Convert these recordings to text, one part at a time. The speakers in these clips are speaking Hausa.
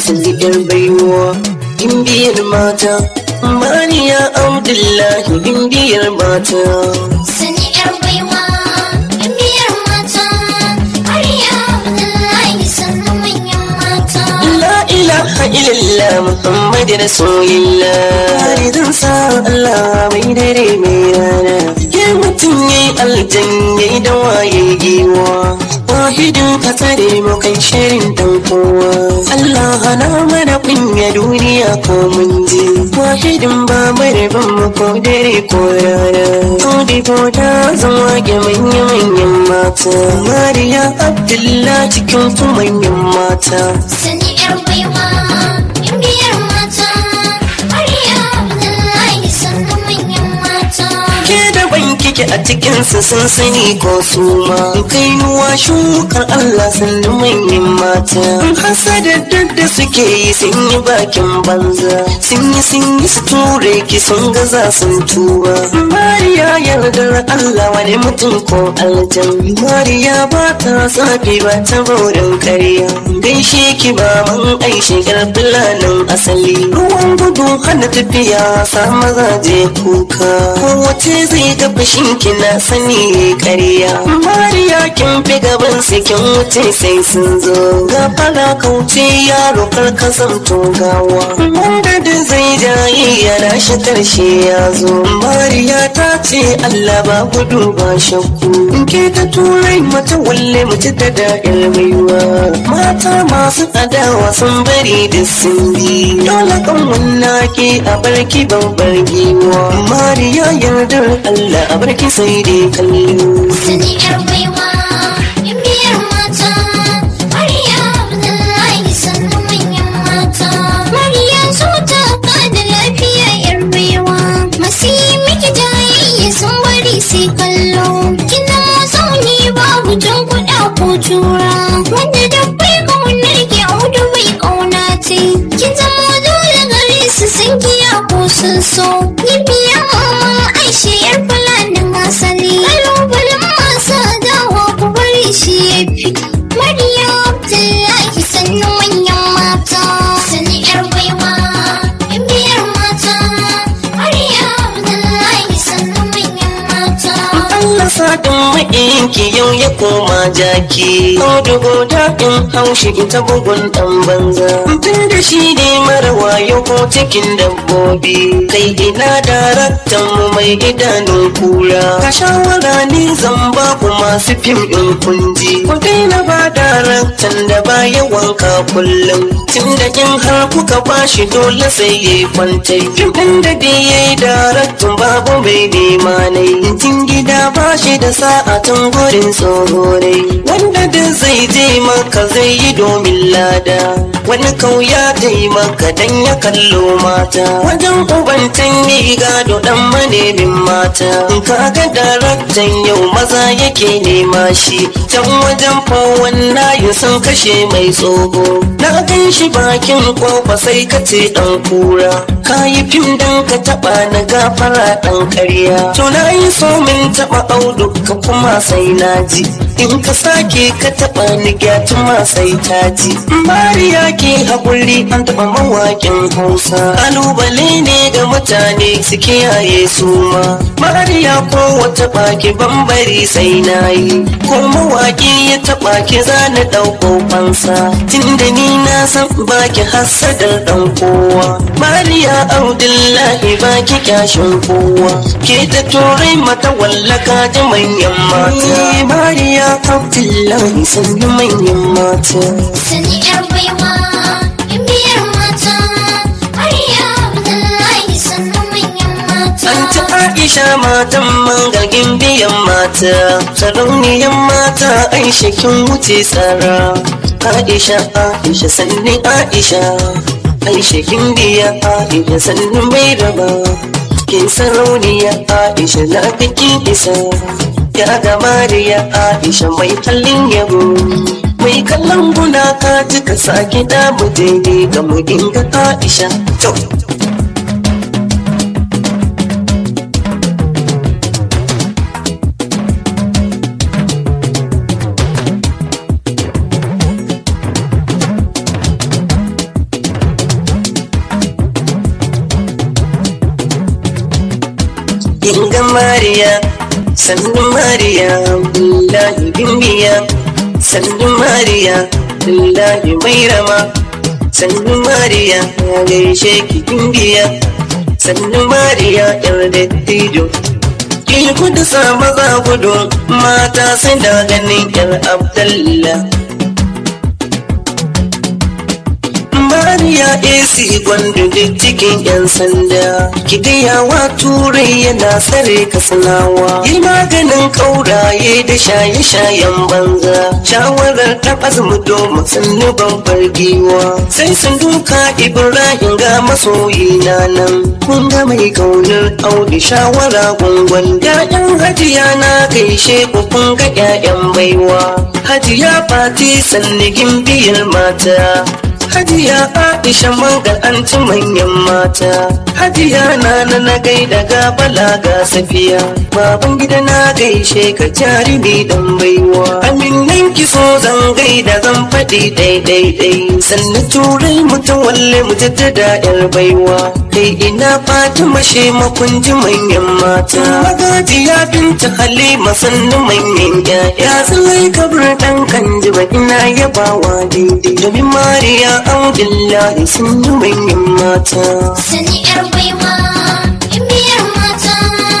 sanidar baiwa gimbiyar mata mariya abdullahi gimbiyar mata Sani yar baiwa, in biyar mata, Mariya Abdullahi sannan manyan mata. La ilaha illallah Muhammad Rasulillah Harizan sa Allah mai dare mai rana Ya mutum ya yi aljan ya yi dawa ya yi giwa Wahidin ka tsare mu kai shirin dan kowa Allah hana mana kunya duniya ko mun ji Wahidin ba ban mu ko dare ko rana Audi ko ta zan wage manya-manyan mata Mariya Abdullah cikin ku manyan mata Sani yar baiwa, in biyar mata, Mariya Abdullahi sannan manyan mata. ke da ban kike a cikinsu sun sani ko su ma kai nuwa shukar Allah sun manyan mata hasada duk da suke yi sun yi bakin banza sun yi sun yi su ture ki sun gaza sun tuba Mariya yardar Allah wani mutum ko aljan Mariya ba ta tsafi ba ta baurin karya gaishe ki ba man aishe fulanin asali ruwan gudu hana tafiya sa mazaje kuka kowace zai ga fashin kina sani ƙarya mariya kin fi gaban su kin wuce sai sun zo ga fara kauce yaro kar ka zamto gawa wanda da zai jaye ya rashi karshe ya zo mariya ta ce allah ba gudu ba shakku in ke ta turai mata walle mace ta da baiwa mata masu adawa sun bari da sun bi dole kan wannan ke a barki babbar giwa mariya yardar allah a barki sai dai kallo Sani yar baiwa, in biyar mata, Mariya Abdullahi sannan manyan mata. Mariya zo ta da lafiya yar baiwa, masu yi miki jayayya sun bari sai kallo. Kina zauni babu jan kuɗa ko tura, wanda dabbai ƙaunar ke audu bai ƙauna ce. Kin zama dole gare su sun kiya ko sun so. Ni biya maman Aisha yar fulanin asali. Kalubalen masu dawa ku bari shi ya fi. Maryam Abdullahi sannan manyan mata. Sani yar baiwa, in biyar mata. Maryam Abdullahi sannan manyan mata. Allah sadin maɗinki yau ya koma jaki Audugo daɗin haushi ita bugun ɗan banza Tun da shi ne mara wayo ko cikin dabbobi Kai ina daraktan mu mai idanun kura Ka shawara ni zan ba ku masu fim ɗin kunji Ku daina ba daraktan da ba wanka kullum Tun da in har kuka bashi dole sai ya yi kwantai Fim ɗin da dai ya yi daraktan babu mai nema nai Tun gida ba shi da sa'a tun gurin tsohorai Wanda da zai je maka zai yi domin lada Wani kauya taimaka dan ya kallo mata Wajen ubantan yi gado dan manemin mata Kaga daraktan yau maza yake nema shi Can wajen fawon nayi sun kashe mai tsoho Na gan shi bakin kofa sai ka ce dan kura Ka yi fim dan ka taba na gafara dan karya To na yi so min taba audu ka kuma sai na ji In ka sake ka taba ni gyatuma sai ta ji Mariya ke haƙuri an taba mawaƙin Hausa Kalubale ne ga mutane su kiyaye su ma Mariya ko wata baki bambari sai na yi Ko mawaƙi ya taba ki zana ɗauko fansa Tunda ni na san baki hassadar ɗan kowa Mariya Abdullahi baki kyashin kowa Ke ta turai mata wallaka ji manyan mata Mariya Abdullahi sannu manyan mata Sani yar baiwa, in biyar mata. Maryam Abdullahi sannan manyan mata. Anti Aisha matan mangalgin biyan mata Sarauniyan mata Aisha kin wuce tsara Aisha Aisha sannin Aisha Aisha kin biya Aisha sannin bai raba Kin sarauniya Aisha na kin isa Ya ga Mariya Aisha mai hallin yabo Mai kallon guna ka ji ka sake damu daidai ga mu inga Aisha To Kinga Mariya, sannu Mariya, Abdullahi Bimbiya, sannu Mariya, Abdullahi Mairama, sannu Mariya, ya gaishe ki Bimbiya, sannu Mariya, yar dattijo. Ki kudu sa maza gudu, mata sun da ganin yar Abdullah. Mariya AC gwandu duk cikin 'yan sanda. Kidiyawa turai yana tsare kasanawa. Yi maganin ƙauraye da shaye-shayen banza. Shawarar ta azumi domin sannu babbar giwa. Sai sun duka Ibrahim ga masoyi na nan. Kun ga mai kaunar Audu shawara gungun. Ya'yan hajiya na gaishe ku kun ga 'ya'yan baiwa. Hajiya Fati sannigin biyar mata. Hajiya Aisha mangal an ci manyan mata. Hajiya na na na gaida ga bala ga safiya. Baban gida na gaishe ka jarumi dan baiwa. Aminan ki so zan gaida zan faɗi daidai dai. Sannu turai mutum walle mu jaddada yar baiwa. Kai ina Fatima she makunji manyan mata. Magajiya binta Halima sannu manyan ƴaƴa. Tsalai kabir ɗan kan jiba ina yabawa daidai. Domin Mariya Abdullahi sun yi manyan mata. Sani yar baiwa, in biyar mata,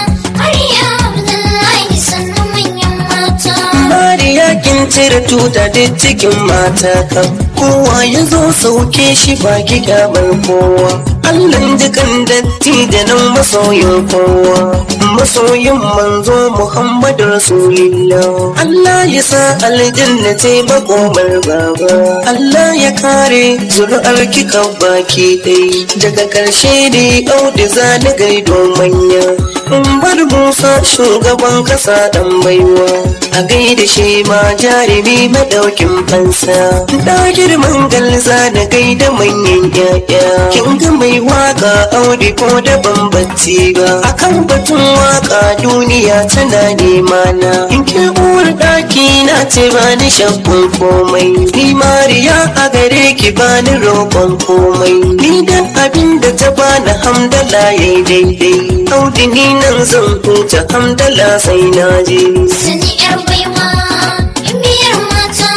Mariya Abdullahi sannu manyan mata. Mariya kin cire tuta da cikin mata kan kowa ya zo sauke shi ba ki kyamar kowa. Allah dukan datti da nan masoyin kowa. Masoyin manzo Muhammadu Rasulillah. Allah ya sa aljanna ce makomar baba. Allah ya kare zuri'ar kika baki dai. Daga ƙarshe dai Audu za ni gaido manya. In bar Musa shugaban kasa dan baiwa. A gaida shi ma jarumi madaukin fansa. Da girman galza da gaida manyan ƴaƴa. Kin ga mai waka aure ko da bambanci ba. Akan batun waka duniya tana nema na. In ke uwar ɗaki na ce ba ni shakkun komai. Ni Mariya a gare ki ba ni roƙon komai. Ni dan abin da ta bani hamdala yayi daidai. Audi ni nan zan huta hamdala sai na je. Sani yar baiwa, in biyar mata,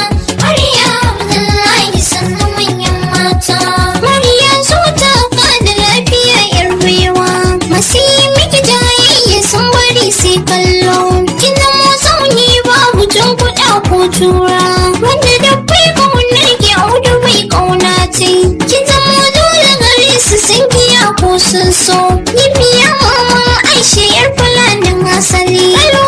Mariya Abdullahi sannu manyan mata. Mariya zo ta da lafiya yar baiwa, masu yi miki jayayya sun bari sai kallo. Kina zauni babu jan kuɗa ko tura, wanda da bai kaunar ki audu mai kauna ce. Ki zama dole gare su sun kiya ko sun so. Ni biya mama Aisha yar fulanin asali. Kalwa